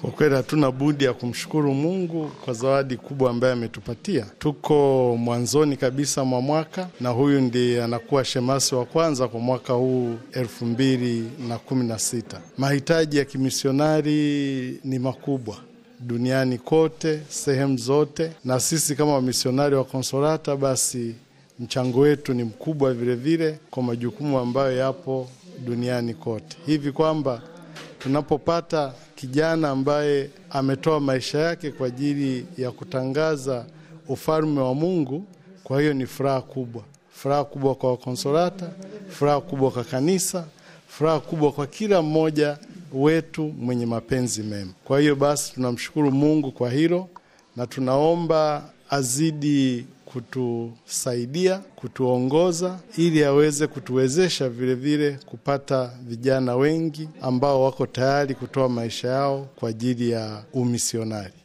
Kwa kweli hatuna budi ya kumshukuru Mungu kwa zawadi kubwa ambayo ametupatia. Tuko mwanzoni kabisa mwa mwaka na huyu ndiye anakuwa shemasi wa kwanza kwa mwaka huu elfu mbili na kumi na sita. Mahitaji ya kimisionari ni makubwa duniani kote, sehemu zote, na sisi kama wamisionari wa Konsolata, basi mchango wetu ni mkubwa vilevile vile kwa majukumu ambayo yapo duniani kote, hivi kwamba tunapopata kijana ambaye ametoa maisha yake kwa ajili ya kutangaza ufalme wa Mungu, kwa hiyo ni furaha kubwa, furaha kubwa kwa Wakonsolata, furaha kubwa kwa kanisa, furaha kubwa kwa kila mmoja wetu mwenye mapenzi mema. Kwa hiyo basi tunamshukuru Mungu kwa hilo na tunaomba azidi kutusaidia, kutuongoza ili aweze kutuwezesha vilevile vile kupata vijana wengi ambao wako tayari kutoa maisha yao kwa ajili ya umisionari.